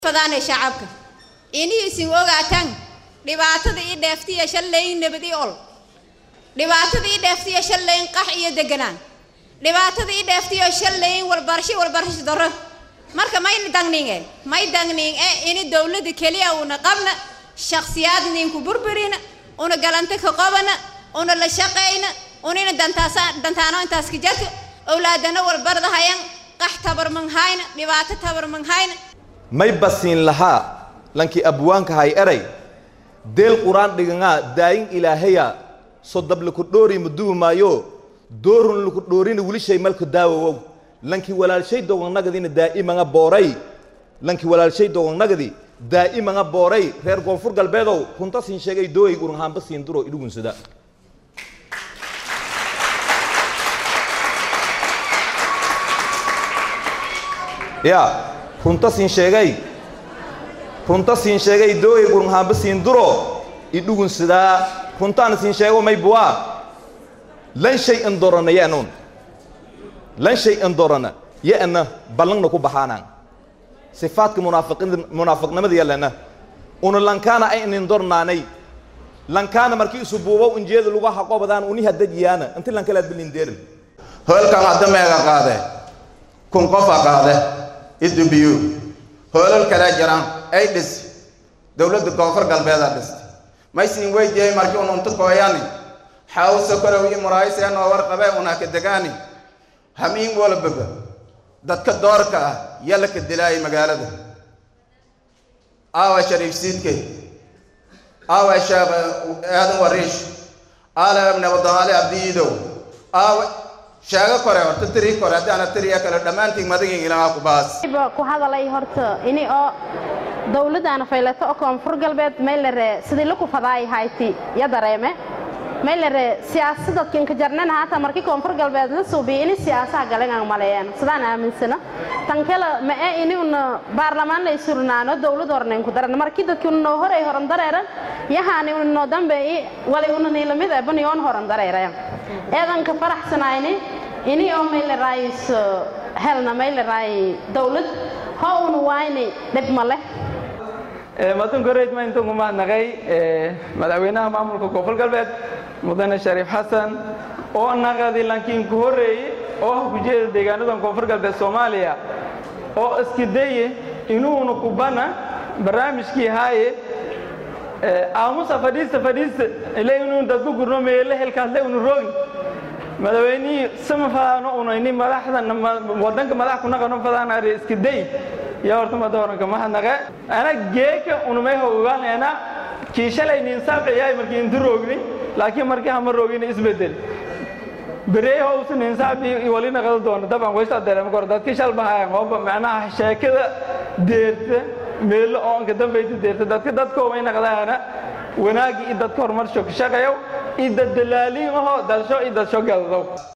fadaanay shacabka iniisin ogaataan dhibaatada ii dheeftiya shallayn nabad i ol dhibaatada ii dheeftiya shallayn qax iyo deganaan dhibaatada ii dheeftiyo shallayn walbarasho walbarasho darro marka mayna dangninge may dangning e ini dowlada keliya una qabna shakhsiyaad ninku burburina una galanta ka qabana una la shaqayna unina dantaasa dantaano intaas ka jarka owlaadana walbardahayan qax tabarman hayna dhibaato tabarman hayna may basiin lahaa lankii abwaanka hay eray deel qur-aan dhigangaa daayin ilaahaya sodab laku dhoori maduwi maayo doorun laku dhoorina wilishay malka daawowow lankii walaalshay dogonnagadina daa'imanga booray lankii walaalshay dogongnagadi daa'imanga booray reer koonfur galbeedow runta siin sheegay dooyay urunhaamba siin duro idhugunsada ya runta siin sheegay runta siin sheegay dooyay urunhaamba siin duro idhugunsadaa runtaana siin sheego maybuwaa lan shay an dorana ya'nuun lan shay an dorana ya'na ballangna ku baxaanaan sifaadka munaafiqin munaafiqnimada yalana una lankaana ay inin dornaanay lankaana markii isu buubow injeeda lagu haqobadaan uni hadajiyaana inti lankalaad bilindeerin hoolkan hadda meega qaade kun qofa qaade idubiyu hoolal kale jiraan ay dhis dowladda koonfur galbeedaa dhistay maysiin weydiyey markii un unta kooyani xawsa korow i muraayiseen oo warqabe una ka degaani hamiin walbaba dadka doorka ah yalla ka dilaayay magaalada aawa shariif siidke aawa sheekh aadan wariish aala nabadamaale abdiidow aawa sheego kore horta tirii kore haddaana tiriya kale dhammaantiin madagin ilamaa ku baas ku hadalay horta ini oo dowladana faylato oo koonfur galbeed maylare sidii laku fadaay hayti ya dareeme maylare siyaasadadkin ka jarnana hata markii koonfur galbeed la suubiya ini siyaasaha galangan maleeyaan sidaan aaminsana tan kale ma ee ini una baarlamaan lay surnaano dowlad hornayn ku daran markii dadki una noo horay horan dareeran yahaani una noo dambeeyi wali una niilamid ebaniyoon horan dareerayan eedanka faraxsanayni ini oo maylaraayis helna maylaraay dowlad ho una wayni dhib ma leh madan koreyd ma intan ku mahadnaqay madaxweynaha maamulka koonfur galbeed mudane shariif xasan oo naqadi lankiin ku horreeyey oo ah kujeeda deegaanadan koonfur galbeed soomaaliya oo iska daye inuuna kubana barnaamijkii haaye aamusa fadhiista fadhiista ile inuu dadku gurno meele helkaasle unu roogin madaxweynihii sama fadaano unayni madaxdan wadanka madax ku naqano fadaanaari iska day yaa horta mada horanka mahadnaqe ana geeka unumay hogaanayna kii shalay ninsaabciyaay markii intu roogni laakiin markii hama roogin isbedel berey howsa ninsaabi wali naqado doono daban waysta dareema kor dadki shal bahaya qooba macnaha sheekada deerta meelo oo anka dambayta deerta dadka dadka way naqdaana wanaagi i dadka horumarsho ka shaqeeyo i dad dalaaliin ahoo dalsho i dalsho galdow